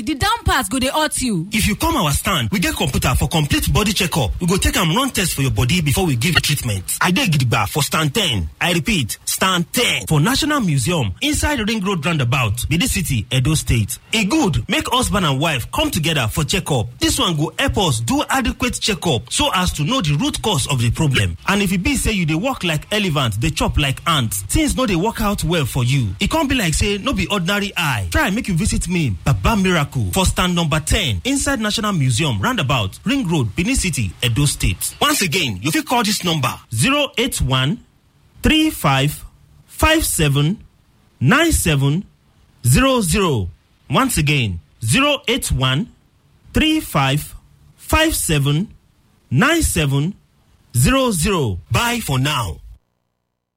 the down part go dey hurt you. If you come our stand, we get computer for complete body checkup. We go take am run test for your body before we give you treatment. I dey gidigba for stand 10. I repeat, stand 10 for National Museum inside Ring Road Roundabout, Benin City, Edo State. E good make husband and wife come together for checkup. This one go help us do adequate checkup so as to know the root cause of the problem. And if e be say you dey work like elephant, dey chop like ant, things no dey work out well for you. E come be like say no be ordinary eye. Try make you visit me, Baba Miracle, for stand number 10 inside National Museum roundabout Ring Road, Benin City, Edo State. Once again, you fit call this number 081 35 57 97 00. Once again, 081 35 57 97 00. Bye for now.